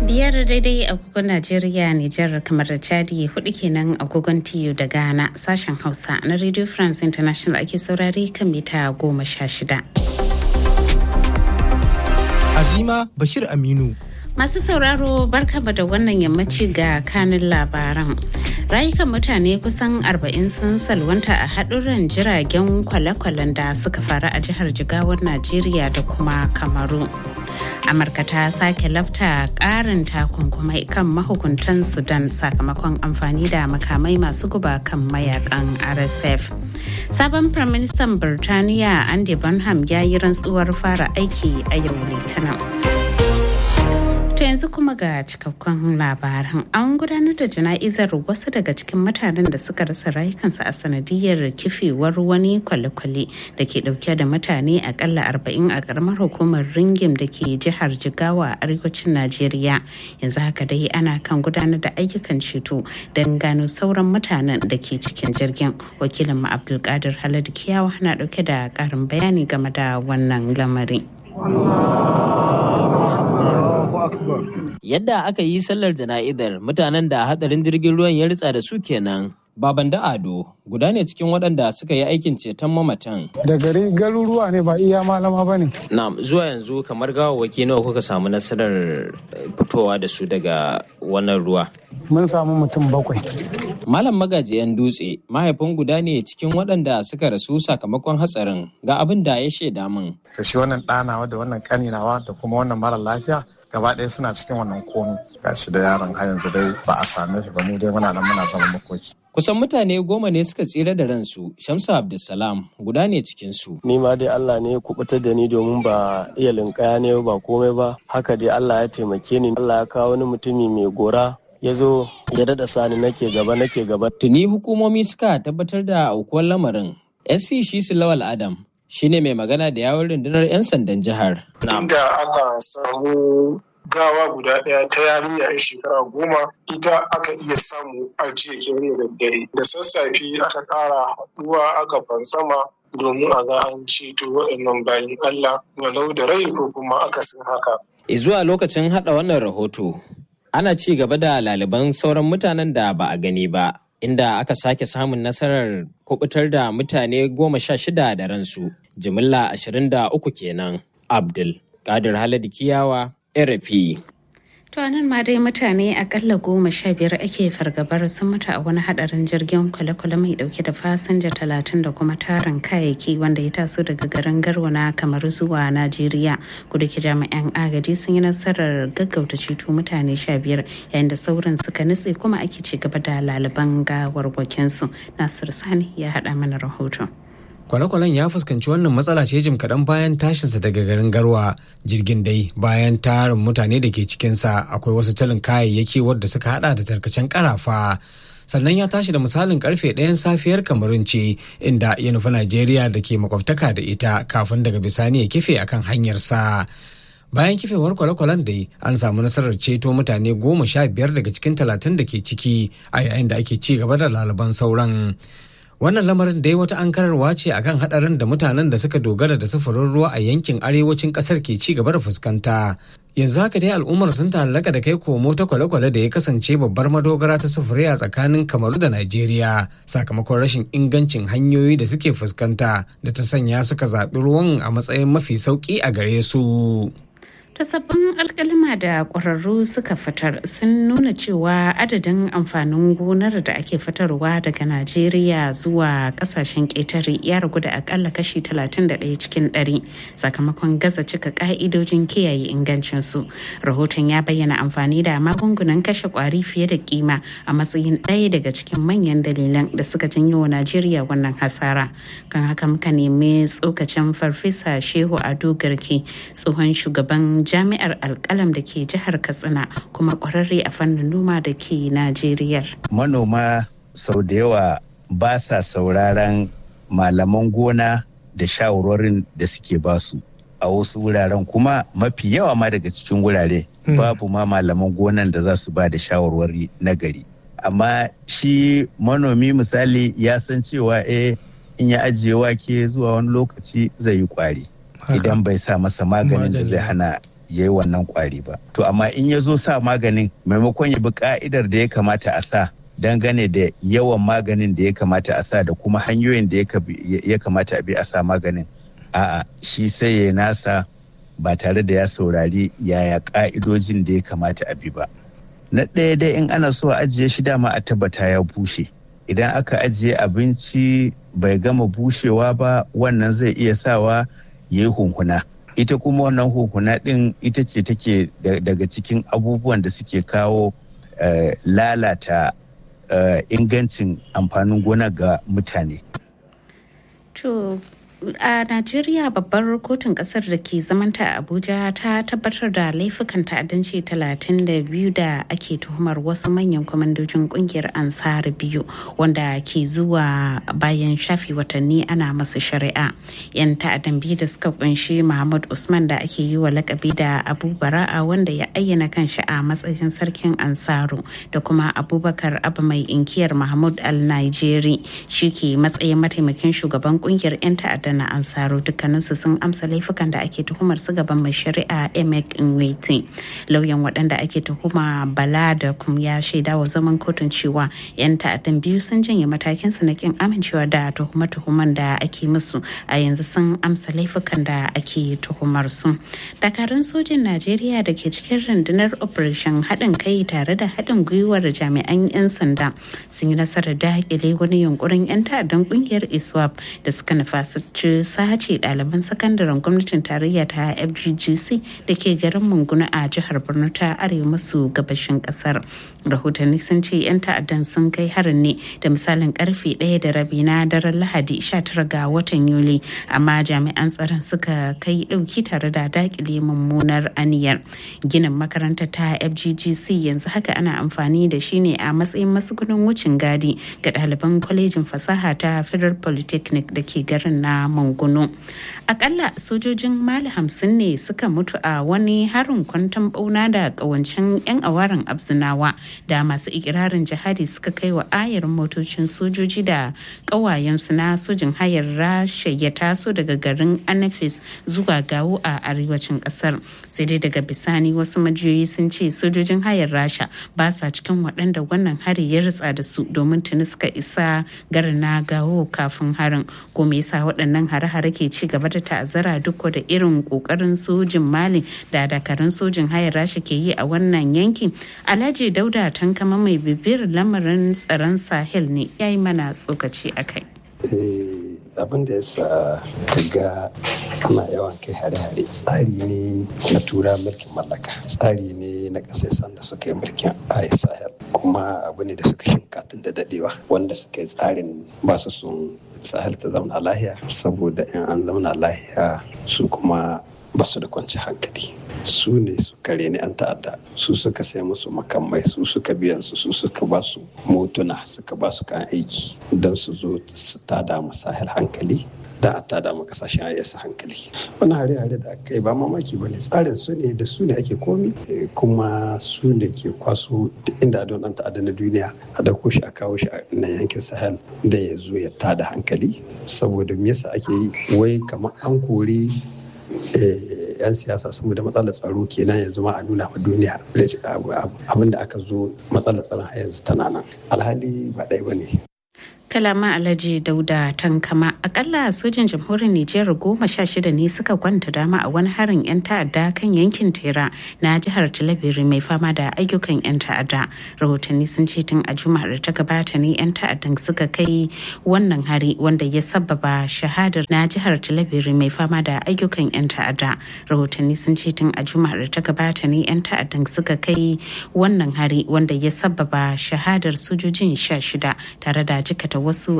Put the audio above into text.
biyar daidai agogon Najeriya, Nijar, kamar da Chadi hudu kenan agogon TU da Ghana sashen Hausa na Radio France International ake saurare kan mita goma sha shida. Azima Bashir Aminu. Masu sauraro barkaba da wannan yammaci ga kanin labaran. Rayukan mutane kusan 40 sun salwanta a haɗurran jiragen kwale-kwalen da suka faru a jihar Jigawar Najeriya da kuma Kamaru. Amurka ta sake lafta ƙarin takunkumai kan mahukuntan Sudan sakamakon amfani da makamai masu guba kan mayakan RSF. Sabon Firaministan Birtaniya Andy Bonham ya yi rantsuwar fara aiki a yau Litinin. To yanzu kuma ga cikakkun labaran an gudanar da jana'izar wasu daga cikin mutanen da suka rasa rayukansu a sanadiyar kifewar wani kwale-kwale da ke dauke da mutane akalla arba'in a karamar hukumar ringim da ke jihar jigawa a arewacin najeriya yanzu haka dai ana kan gudanar da ayyukan ceto don gano sauran mutanen da ke cikin jirgin wakilin mu abdulkadir haladu kiyawa na dauke da karin bayani game da wannan lamari. Yadda aka yi sallar jana'izar mutanen da hadarin jirgin ruwan ya ritsa da su kenan. Baban da Ado guda ne cikin waɗanda suka yi aikin ceton mamatan. Da gari garuruwa ne ba iya malama ba ne. Na zuwa yanzu kamar gawawwaki nawa kuka samu nasarar fitowa da su daga wannan ruwa. Mun samu mutum bakwai. Malam magaji 'yan dutse mahaifin guda ne cikin waɗanda suka rasu sakamakon hatsarin ga abin da ya shaida min. To shi wannan ɗanawa da wannan ƙaninawa da kuma wannan mara lafiya gaba ɗaya suna cikin wannan komi gashi da yaron har yanzu dai ba a same shi ba mu dai muna nan muna zama makoki. Kusan mutane goma ne suka tsira da ransu, Shamsu Abdulsalam guda ne cikinsu. Ni ma dai Allah ne ya kubutar da ni domin ba iya linkaya ne ba komai ba, haka dai Allah ya taimake ni. Allah ya kawo wani mutumi mai gora ya zo ya daɗa sani nake gaba nake gaba. Tuni hukumomi suka tabbatar da aukuwar lamarin. SP Shisu Lawal Adam shine mai magana da yawon rundunar 'yan sandan jihar. Inda aka samu gawa guda ɗaya ta yarinya a shekara goma ita aka iya samu a jiya kenan da daddare da sassafe aka ƙara haɗuwa aka fansama domin a ga an ceto waɗannan bayan Allah walau da rai ko kuma akasin haka. Zuwa lokacin haɗa wannan rahoto ana ci gaba da laliban sauran mutanen da ba a gani ba inda aka sake samun nasarar kubutar da mutane goma sha shida da ransu jimilla ashirin da uku kenan abdul kadir haladu kiyawa RFI. To nan ma dai mutane akalla goma sha biyar ake fargabar sun mutu a wani hadarin jirgin kwale-kwale mai dauke da fasinja talatin da kuma tarin kayayyaki wanda ya taso daga garin garwana kamar zuwa Najeriya. Kuda ke jami'an agaji sun yi nasarar gaggauta ceto mutane sha biyar yayin da sauran suka nutse kuma ake ci gaba da laliban gawarwakinsu. Nasir Sani ya haɗa mana rahoton. kwale-kwalen ya fuskanci wannan matsala ce jim kaɗan bayan tashinsa daga garin garwa jirgin dai bayan tarin mutane da ke cikinsa akwai wasu talin kayayyaki wadda suka hada da tarkacen karafa sannan ya tashi da misalin karfe ɗayan safiyar kamarun ce inda ya nufi najeriya da ke makwabtaka da ita kafin daga bisani ya kife akan hanyarsa bayan kifewar kwale-kwalen dai an samu nasarar ceto mutane goma sha biyar daga cikin talatin da ke ciki a yayin da ake ci gaba da lalaban sauran wannan lamarin dai wata ankararwa ce akan hadarin da mutanen da suka dogara da sufurin ruwa a yankin arewacin kasar ke ci gaba da fuskanta yanzu haka dai al'ummar sun ta'allaka da kai komo ta kwale-kwale da ya kasance babbar madogara ta sufuri a tsakanin kamaru da najeriya sakamakon rashin ingancin hanyoyi da suke fuskanta da ta sanya suka zaɓi ruwan a matsayin mafi sauƙi a gare su ta sabbin alkalima da ƙwararru suka fitar sun nuna cewa adadin amfanin gonar da ake fitarwa daga najeriya zuwa kasashen ƙetare ya ragu da akalla kashi 31 cikin 100 sakamakon gaza cika ƙa'idojin kiyaye ingancinsu rahoton ya bayyana amfani da magungunan kashe ƙwari fiye da kima a matsayin ɗaya daga cikin manyan dalilan da suka janyo wa najeriya wannan hasara kan haka muka nemi tsokacin farfesa shehu ado garke tsohon shugaban jami'ar alkalam da ke jihar katsina kuma kwararre a fannin noma da ke najeriya manoma sau da yawa ba sa sauraron malaman gona da shawarorin da suke basu a wasu wuraren kuma mafi yawa ma daga cikin wurare babu ma malaman gonan da za su ba da shawarwari na gari amma shi manomi misali ya san cewa eh in ya ajiye wake zuwa wani lokaci zai yi kwari idan bai sa masa maganin da zai hana ya yi wannan kwari ba to amma in ya zo sa maganin maimakon ya bi ka'idar da ya kamata a sa dangane da yawan maganin da ya kamata a sa da kuma hanyoyin da ya kamata a bi a sa maganin a'a shi sai ya nasa ba tare da ya saurari yaya ka'idojin da ya kamata a bi ba na ɗaya dai in ana so a ajiye shi dama a tabbata ya bushe idan aka ajiye abinci bai gama bushewa ba wannan zai iya sawa ya yi hunkuna ita kuma wannan hunkuna ɗin ita ce take daga cikin abubuwan da suke kawo lalata ingancin amfanin gona ga mutane a najeriya babbar kotun kasar da ke zamanta a abuja ta tabbatar da laifukan ta'addanci 32 da ake tuhumar wasu manyan kwamandojin kungiyar ansar biyu wanda ke zuwa bayan shafi watanni ana masu shari'a yan ta'addan biyu da suka kunshi muhammad usman da ake yi wa lakabi da abu bara'a wanda ya ayyana kanshi a matsayin sarkin ansaru da kuma abubakar abu mai inkiyar mahmud al-nigeri shi ke matsayin mataimakin shugaban kungiyar 'yan ta'addan na ansaro dukkaninsu sun amsa laifukan da ake tuhumar su gaban mai shari'a emek nwete lauyan waɗanda ake tuhuma bala da kum ya shaida wa zaman kotun cewa 'yan ta'addan biyu sun janye matakin su na kin amincewa da tuhume-tuhumen da ake musu a yanzu sun amsa laifukan da ake tuhumar su dakarun sojin najeriya da ke cikin rundunar operation haɗin kai tare da haɗin gwiwar jami'an 'yan sanda sun yi nasarar daƙile wani yunkurin 'yan ta'addan ƙungiyar iswap da suka nufa su ci sace ɗaliban sakandaren gwamnatin tarayya ta fggc da ke garin munguna a jihar borno ta arewa maso gabashin kasar rahotanni sun ce 'yan ta'addan sun kai harin ne da misalin karfe ɗaya da rabi na daren lahadi 19 ga watan yuli amma jami'an tsaron suka kai ɗauki tare da dakile mummunar aniyar ginin makarantar ta fggc yanzu haka ana amfani da shi ne a matsayin masugunin wucin gadi ga ɗaliban kwalejin fasaha ta federal polytechnic da ke garin na manguno akalla sojojin mali hamsin ne suka mutu a wani harin kwantan bauna da kawancin 'yan awaran abzinawa da masu ikirarin jihadi suka kai wa ayar motocin sojoji da kawayensu na sojin hayar rasha ya taso daga garin anafis zuwa gawo a arewacin kasar sai dai daga bisani wasu majiyoyi sun ce sojojin hayar rasha ba sa cikin waɗanda wannan hari ya ritsa da su domin tuni suka isa garin na gawo kafin harin ko me yasa waɗannan hare-hare ke ci gaba da ta'azzara duk da irin kokarin sojin mali da dakarun sojin hayar rasha ke yi a wannan yankin alhaji dauda tankama mai bibiyar lamarin tsaron sahel ne ya yi mana tsokaci a kai abin da ya sa ga ana yawan kai hare-hare tsari ne na tura mulkin mallaka tsari ne na ƙasashen da suka yi mulkin a sahel kuma abu ne da suka shimka tun da dadewa wanda suka yi tsarin ba su sun sahel ta zamana lahiya saboda in an zamana lahiya su kuma ba su da kwanci hankali su ne su kare ni an ta'adda su suka sai musu makamai su suka biyan su su suka ba su motuna suka ba su kan aiki don su zo su tada mu sahel hankali da a tada mu kasashen ayyasa hankali wani hare-hare da aka yi ba mamaki ba ne tsarin su ne da su ne ake komi kuma su ne ke kwaso inda don dan ta'adda na duniya a dauko shi a kawo shi a na yankin sahel da ya zo ya tada hankali saboda me yasa ake yi wai kamar an kori 'yan siyasa saboda matsalar tsaro kenan yanzu ma a nuna ma duniya abin da aka zo matsalar tsaron a yanzu tana nan alhali ba ɗaya ba ne kalama alhaji dauda tankama akalla sojin jamhuriyar nijar goma sha shida ne suka kwanta dama a wani harin 'yan ta'adda kan yankin tera na jihar talabiri mai fama da ayyukan 'yan ta'adda rahotanni sun ce tun a juma'ar da ta gabata ne 'yan ta'addan suka kai wannan hari wanda ya sababa shahadar na jihar talabiri mai fama da ayyukan 'yan ta'adda rahotanni sun ce tun a juma'ar da ta gabata ne 'yan ta'addan suka kai wannan hari wanda ya sababa shahadar sojojin sha shida tare da jikata wasu